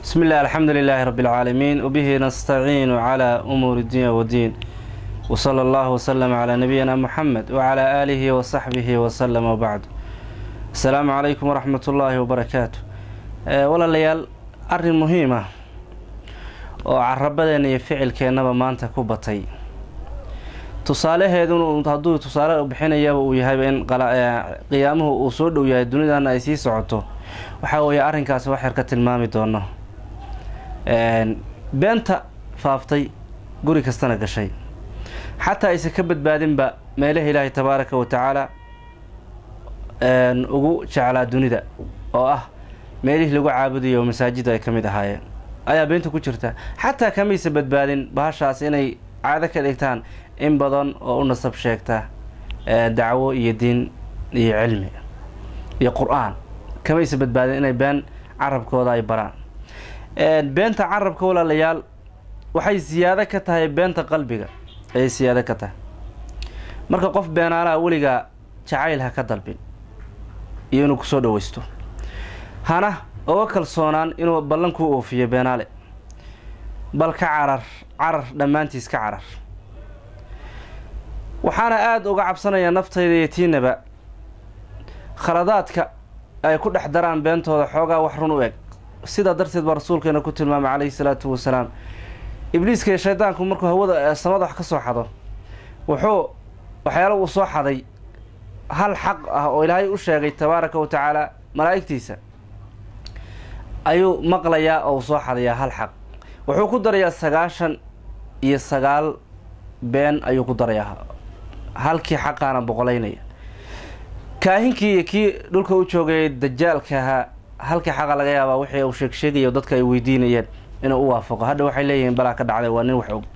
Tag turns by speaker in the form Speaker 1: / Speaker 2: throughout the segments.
Speaker 1: بسم الله الحمد لله رب العالمين وبه نستعين على أمور الدين والدين وصلى الله وسلم على نبينا محمد وعلى آله وصحبه وسلم وبعد السلام عليكم ورحمة الله وبركاته ولا ليال أرن مهمة oo carabadeena iyo ficilkeennaba maanta ku batay tusaalaheedun hadduu tusaale bixinayaba uu yahayba in qiyaamuhu uu soo dhow yahay dunidana ay sii socoto waxaa weeye arrinkaasi wax yar ka tilmaami doono beenta faaftay guri kastana gashay xataa aysan ka badbaadinba meelaha ilaahay tabaaraka wa tacaala ugu jeclaa dunida oo ah meelihii lagu caabudayo oo masaajida ay ka mid ahaayeen ayaa beenta ku jirta xataa kamaysa badbaadin bahashaas inay caado ka dhigtaan in badan oo u nasab sheegta dacwo iyo diin iyo cilmi iyo qur-aan kamaysa badbaadin inay been carabkooda ay baraan beenta carabka walaalayaal waxay siyaado ka tahay beenta qalbiga ayay siyaado ka tahay marka qof beenaalaha weligaa jacayl ha ka dalbin iyo inuu kusoo dhaweysto hana oga kalsoonaan inuu ballan kuu oofiyo beenaale bal ka carar carar dhammaantiis ka carar waxaana aada uga cabsanayaa naftayda iyo tiinaba khaladaadka ay ku dhex daraan beentooda xoogaa wax run u eg sidaa darteed baa rasuulkeena ku tilmaamay calayhi salaatu wasalaam ibliiska iyo shaydaanku markuu hawada samada wax ka soo xado wuxuu waxyaala uu soo xaday hal xaq ah oo ilaahay u sheegay tabaaraka wa tacaala malaa'igtiisa ayuu maqlayaa oo soo xadayaa hal xaq wuxuu ku darayaa sagaashan iyo sagaal been ayuu ku darayaa halkii xaqaana boqolaynaya kaahinkii iyo kii dhulka u joogayay dajaalka ahaa halkii xaqa laga yaabaa wixii uu sheeg sheegaya dadka ay weydiinayeen inuu u waafaqo hadha waxay leeyihiin balaa ka dhacday waa nin wax og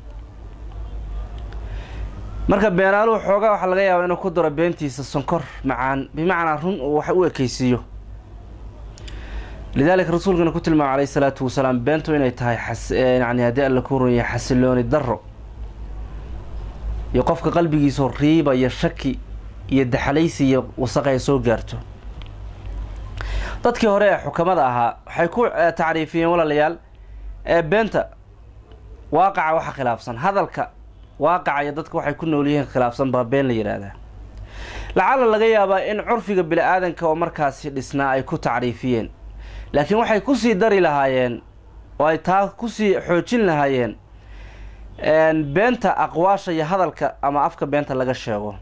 Speaker 1: marka beenaaluhu xoogaa waxaa laga yaabaa inuu ku daro beentiisa sonkor macaan bimacnaa run uu wax u ekeysiiyo lidaalika rasuulkana ku tilmaamay calayhi salaatu wasalaam beentu inay tahay yani haddii alla ku run yahay xasilooni darro iyo qofka qalbigiisao riiba iyo shaki iyo daxalaysi iyo wasaq ay soo gaarto dadkii hore ee xukamada ahaa waxay ku tacriifiyeen walaalayaal ee beenta waaqaca waxa khilaafsan hadalka waaqaca iyo dadka waxay ku nool yihiin khilaafsan baa been la yidhaahdaa lacala laga yaabaa in curfiga bini-aadanka oo markaasi dhisnaa ay ku tacriifiyeen laakiin waxay kusii dari lahaayeen oo ay taa kusii xoojin lahaayeen beenta aqwaasha iyo hadalka ama afka beenta laga sheego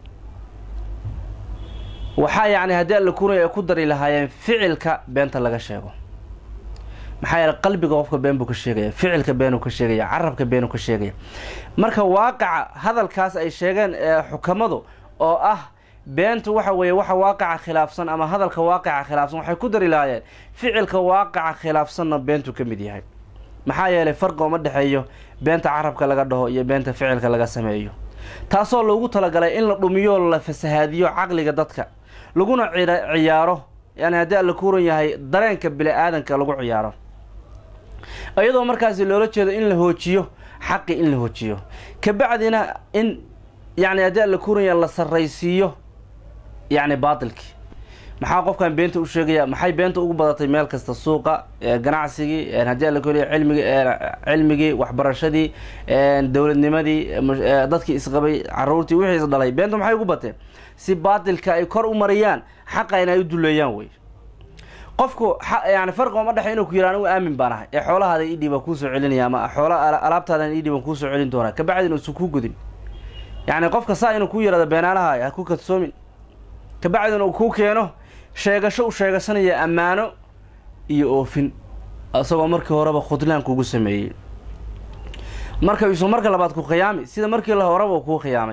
Speaker 1: waxaa yacni haddii alla kunaya ay ku dari lahaayeen ficilka beenta laga sheego maxaa yeele qalbiga qofka been buu ka sheegaya ficilka beenuu ka sheegaya carabka beenuu ka sheegaya marka waaqaca hadalkaas ay sheegeen ee xukamadu oo ah beentu waxa weeye waxa waaqaca khilaafsan ama hadalka waaqaca khilaafsan waxay ku dari lahaayeen ficilka waaqaca khilaafsanna beentuu ka mid yahay maxaa yeelay farqi uma dhexeeyo beenta carabka laga dhaho iyo beenta ficilka laga sameeyo taasoo loogu talagalay in la dhumiyo la fasahaadiyo caqliga dadka laguna ciyaaro yani haddii alla kuuran yahay dareenka bini-aadanka lagu ciyaaro iyadoo markaasi loola jeedo in la hoojiyo xaqi in la hoojiyo kabacdina in yani haddii alla kuuran yahay la sarraysiiyo yacni baatilkii maxaa qofkan beenta u sheegaya maxay beenta ugu badatay meel kasta suuqa ganacsigii haddii alla koriya cilmigi cilmigii waxbarashadii dowladnimadii dadkii isqabay caruurtii wixii is dhalay beenta maxay ugu bateen si baatilka ay kor u mariyaan xaqa in ay u duleeyaan wey qofku yani farqi uma dhexe inuu ku yihah anigu aamin baan ahay ee xoolahaada idhii baan kuusoo celinaya ama xoola alaabtaadan idhii baan kuusoo celin doonaa kabacdin uusan kuu gudin yacni qofka saa inuu ku yihahdo beenaalaha ha ku kadsoomin kabacdin uu kuu keeno sheegasho u sheegasanaya ammaano iyo oofin isagoo markii horeba khudlaan kugu sameeyey marka isu marka labaad ku khiyaami sida markii la horeba uu kuu khiyaamay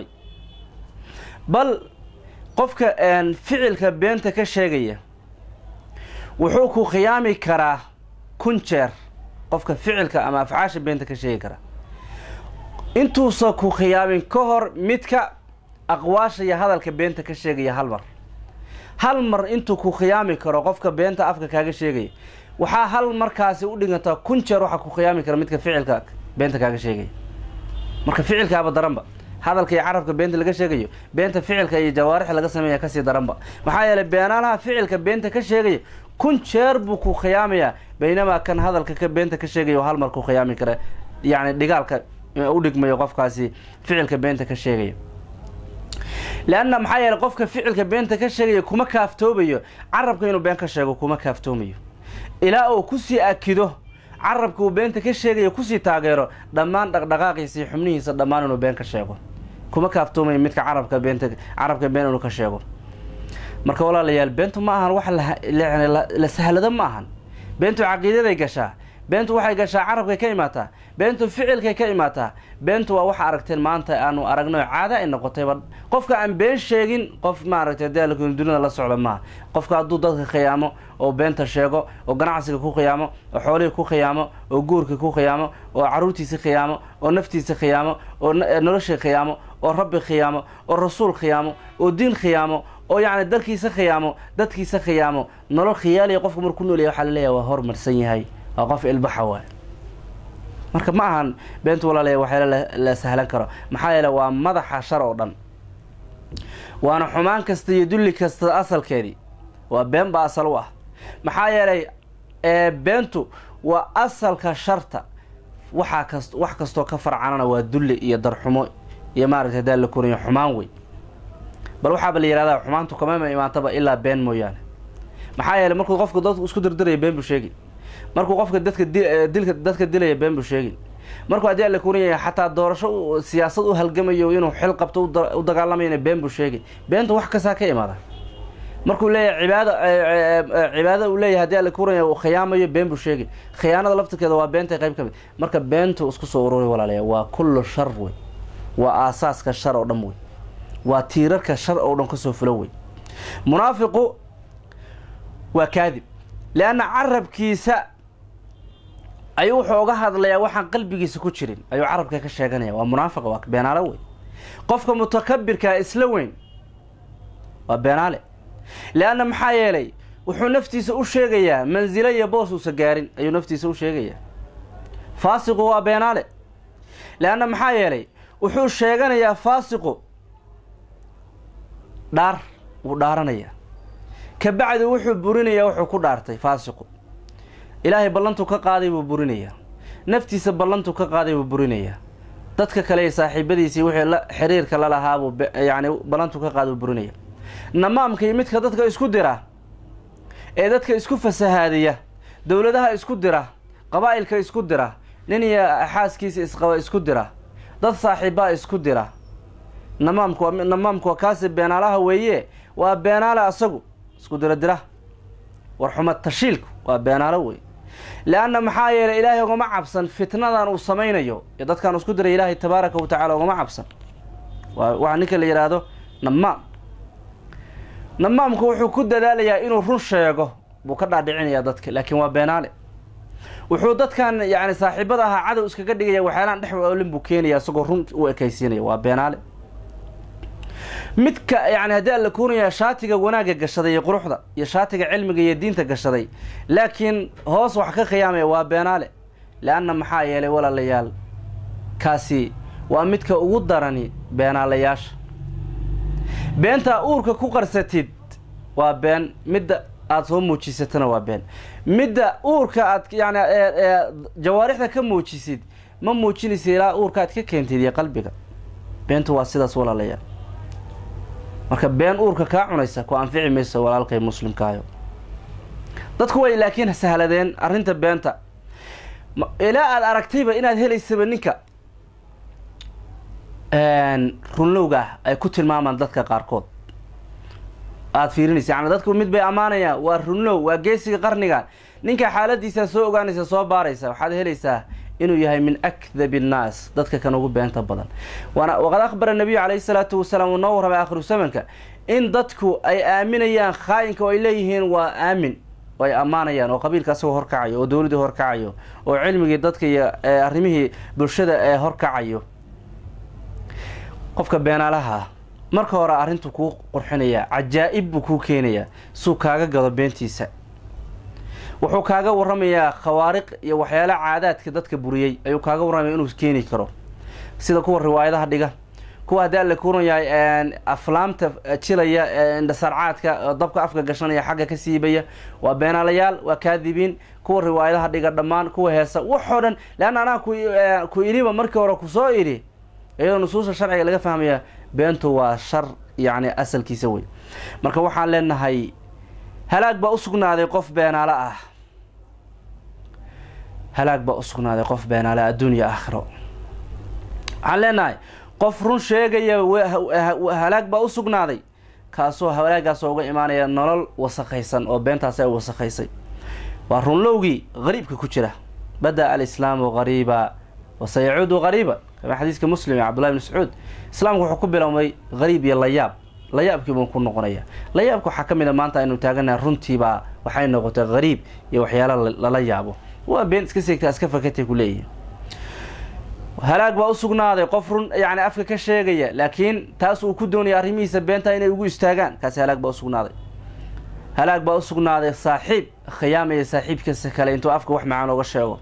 Speaker 1: bal qofka ficilka beenta ka sheegaya wuxuu ku khiyaami karaa kun jeer qofka ficilka ama afcaasha beenta ka sheegi karaa intuusan ku khiyaamin ka hor midka aqwaasha iyo hadalka beenta ka sheegaya hal mar hal mar intuu ku khiyaami karo qofka beenta afka kaaga sheegaya waxaa hal markaasi u dhigantaa kun jeer waxaa ku khiyaami kara midka ficilka beenta kaaga sheegaya marka ficilkaaba daranba hadalka iyo carabka beenta laga sheegayo beenta ficilka iyo jawaarix laga sameeya kasii daranba maxaa yeelay beenaalaha ficilka beenta ka sheegaya kun jeer buu ku khiyaamayaa baynamaa kan hadalka ka beenta ka sheegaya oo hal mar ku khiyaami kara yacni dhigaalka u dhigmayo qofkaasi ficilka beenta ka sheegaya leanna maxaa yeeley qofka ficilka beenta ka sheegaya kuma kaaftoomayo carabka inuu been ka sheego kuma kaaftoomayo ilaa uu kusii akido carabka uu beenta ka sheegayo kusii taageero dhammaan dhaqdhaqaaqiisa iyo xubnihiisa dhammaan inuu been ka sheego kuma kaaftoomayo midka carabka beenta carabka been inuu ka sheego marka walaalayaal beentu ma ahan wax la sahlado ma ahan beentu caqiidaday gashaa beentu waxay gashaa carabkay ka imaataa beentu ficilkay ka imaataa beentu waa waxa aragteen maanta aanu aragno caada ay noqotayba qofka aan been sheegin qof maaragtay daalku dunida la socda maaha qofka hadduu dadka khiyaamo oo beenta sheego oo ganacsiga ku khiyaamo oo xoolihii ku khiyaamo oo guurka ku khiyaamo oo caruurtiisa khiyaamo oo naftiisa khiyaamo oo nolosha khiyaamo oo rabbi khiyaamo oo rasuul khiyaamo oo diin khiyaamo oo yacni dalkiisa khiyaamo dadkiisa khiyaamo nolol khiyaaliya qofka marku noolyahay waxaa laleeyahay waa hormarsan yahay waa qof ilbaxa waay marka ma ahan beentu walaalayaal waxyaala la sahlan karo maxaa yeele waa madaxa shar oo dhan waana xumaan kasta iyo dulli kasta asalkeedii waa been baa asal u ah maxaa yeelay beentu waa asalka sharta waxaa kas wax kastoo ka farcanana waa dulli iyo darxumo iyo maaragtay hadaa la koriyo xumaan wey bal waxaaba la yihahdaa xumaantu kamama imaantaba ilaa been mooyaane maxaa yeeley markuu qofku dadku isku dirdiraya been buu sheegi markuu qofka dadka dilka dadka dilaya been buu sheegi markuu haddii alla kurinaya xataa doorasho siyaasad u halgamayo inuu xil qabto u dagaalamayana been buu sheegi beenta wax kastaa ka imaada markuu leeyahay cibaada cibaadada uu leeyahay haddii alla kurinaya uu khiyaamayo been buu sheegi khiyaanada laftirkeeda waa beenta qayb ka mid marka beentu isku soo ururi walaalaya waa kullu shar wey waa aasaaska shar oo dhan wey waa tiirarka shar oo dhan kasoo fulo wey munaafiqu waa kaadib leanna carabkiisa ayuu wuxuu uga hadlayaa waxaan qalbigiisa ku jirin ayuu carabka ka sheeganaya waa munaafiqa waa beenaale wey qofka mutakabirkaa isla weyn waa beenaale leanna maxaa yeelay wuxuu naftiisa u sheegayaa mansilo iyo boos uusa gaarin ayuu naftiisa u sheegayaa faasiqu waa beenaale leanna maxaa yeelay wuxuu sheeganayaa faasiqu dhaar wuu dhaaranayaa kabacdi wuxuu burinayaa wuxuu ku dhaartay faasiqu ilaahay ballantuu ka qaaday buu burinayaa naftiisa ballantuu ka qaaday buu burinayaa dadka kale iyo saaxiibadiisii wixii la xiriirka la lahaabuu yacni ballantuu ka qaaday buu burinaya namaamka iyo midka dadka isku dira ee dadka isku fasahaadiya dowladaha isku dira qabaa'ilka isku dira nin iyo xaaskiisa isqaba isku dira dad saaxiibbaa isku dira namaamku waa namaamku waa kaasi beenaalaha weeye waa beenaale asagu isku dira dira war xumad tashiilku waa beenaalo wey leanna maxaa yeelay ilaahay ugama cabsan fitnadan uu samaynayo iyo dadkaan isku diray ilaahay tabaaraka wa tacala ugama cabsan waa waxaa ninka la yidhaahdo namaam namaamku wuxuu ku dadaalayaa inuu run sheego buu ka dhaadhicinayaa dadka laakiin waa beenaale wuxuu dadkan yacni saaxiibada ahaa cadow iskaga dhigaya waxyaalaan dhex olin buu keenaya isagoo run u ekaysiinaya waa beenaale midka yani haddii alla kuunaya shaatiga wanaagga gashaday iyo quruxda iyo shaatiga cilmiga iyo diinta gashaday laakiin hoos wax ka khiyaamaya waa beenaale leanna maxaa yeelay walaalayaal kaasi waa midka ugu darani beenaalayaasha beentaa uurka ku qarsatid waa been midda aada soo muujisatana waa been midda uurka aad yani jawaarixda ka muujisid ma muujinaysa ilaa uurka aad ka keentid iyo qalbiga beentu waa sidaas walaalayaal marka been uurka kaa cunaysa ku anfici mayso walaalkay muslimkaayo dadku way laakiin sahladeen arrinta beenta ilaa aada aragtayba inaad helaysaba ninka runlowga ah ay ku tilmaamaan dadka qaarkood aada fiirinaysa yani dadku mid bay ammaanayaan waa runlow waa geesiga qarnigan ninka xaaladiisaa soo ogaanaysa soo baaraysa waxaad helaysaa inuu yahay min akdabi annaas dadka kan ugu beenta badan waana waqad akhbara nabiyu calayhi salaatu wasalaam uu noo warramay aakhiru zamanka in dadku ay aaminayaan khaayinka oo ay leeyihiin waa aamin oo ay ammaanayaan oo qabiilka asagoo horkacayo oo dowladdii horkacayo oo cilmigii dadka iyo arrimihii bulshada ee horkacayo qofka beenaalaha marka hore arrintu kuu qurxinayaa cajaa'ib buu kuu keenayaa suu kaaga gado beentiisa wuxuu kaaga warramayaa khawaariq iyo waxyaala caadaadka dadka buriyey ayuu kaaga warramaya inuu keeni karo sida kuwa riwaayadaha dhiga kuwa haddii alla kuran yahay aflaamta jilaya indhasarcaadka dabka afka gashanaya xagga ka siibaya waa beenaalayaal waa kaadibiin kuwa riwaayadaha dhiga dhammaan kuwa heesa waxoo dhan leanna anaa ku iliba markii hore kusoo idhi iyadoo nusuusta sharciga laga fahmaya beentu waa shar yacni asalkiisa wey marka waxaan leenahay halaag baa usugnaaday qof beenaale ah halaag baa usugnaaday qof beenaale adduunya aakhiro waxaan leenahay qof run sheegaya halaag baa usugnaaday kaasoo halaagaasoo uga imaanaya nolol wasaqaysan oo beentaas ay wasaqaysay waa runlowgii qariibka ku jira bada-a alislaamu qariiba wasayacuudu qariiba kama xadiiska muslim ee cabdullahi bn mascuud islaamku wuxuu ku bilowmay qariib iyo layaab layaabkii buu ku noqonaya layaabka waxaa ka mid a maanta aynu taaganaha runtiibaa waxay noqotay qariib iyo waxyaalo lala yaabo waa been iska seegtaa iska fakatay ku leeyihi halaag baa usugnaaday qof run yani afka ka sheegaya laakiin taas uu ku doonaya arrimihiisa beenta inay ugu istaagaan kaasi halaag baa usugnaaday halaag baa usugnaaday saaxiib khiyaamaya saaxiibkiisa kale intuu afka wax macaan oga sheego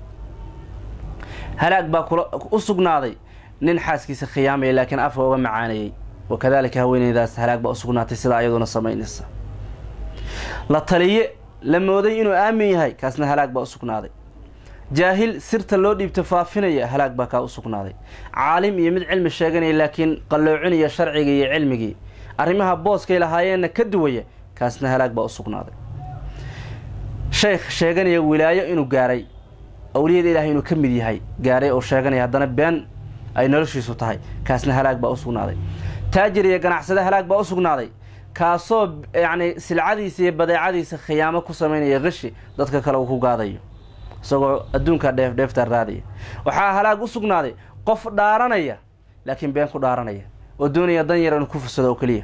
Speaker 1: halaag baa kula u sugnaaday nin xaaskiisa khiyaamaya laakiin afka oga macaanayay wakadalika haweeneydaas halaag baa usugnaatay sidaa ayaduna samaynaysa la taliye la mooday inuu aamin yahay kaasna halaag baa usugnaaday jaahil sirta loo dhiibto faafinaya halaag baa kaa usugnaaday caalim iyo mid cilmi sheeganaya laakiin qalloocinaya sharcigii iyo cilmigii arrimaha booskay lahaayeenna ka duwaya kaasna halaag baa usugnaaday sheekh sheeganaya wilaayo inuu gaaray awliyada ilaahay inuu ka mid yahay gaaray oo sheeganaya haddana been ay noloshiisu tahay kaasna halaag baa usugnaaday taajir iyo ganacsade halaag baa usugnaaday kaasoo yacni silcadiisa iyo badeecadiisa khiyaamo ku samaynaya qishi dadka kale uu ku gaadayo isagoo adduunka dheef dheefta raadaya waxaa halaag u sugnaaday qof dhaaranaya laakiin been ku dhaaranaya oo doonaya dan yar inuu ku fursado oo keliya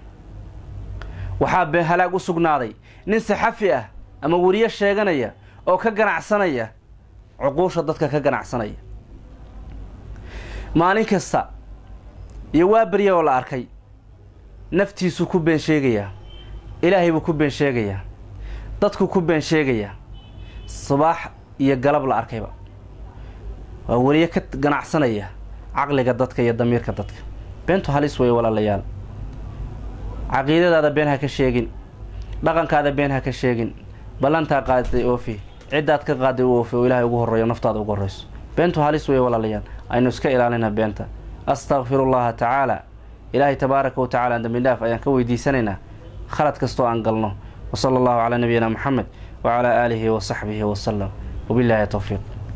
Speaker 1: waxaa been halaag u sugnaaday nin saxafi ah ama weriye sheeganaya oo ka ganacsanaya cuquusha dadka ka ganacsanaya maalin kasta iyo waa berya oo la arkay naftiisuu ku been sheegayaa ilaahay buu ku been sheegayaa dadku ku been sheegayaa sabaax iyo galab la arkayba waa weliye ka ganacsanaya caqliga dadka iyo damiirka dadka beentu halis weeye walaalayaal caqiidadaada been ha ka sheegin dhaqankaada been ha ka sheegin ballantaa qaaday oofi ciddaad ka qaaday u oofi oo ilaahay ugu horreeyo naftaada ugu horreyso beentu halis weeye walaalayaal aynu iska ilaalina beenta astakfiru llaha tacaala ilaahay tabaaraka wa tacala dambi dhaaf ayaan ka weydiisanaynaa khalad kastoo aan galno wa sala allahu calaa nabiyina moxamed wacalaa aalihi wa saxbihi wasalam wabilaahi towfiiq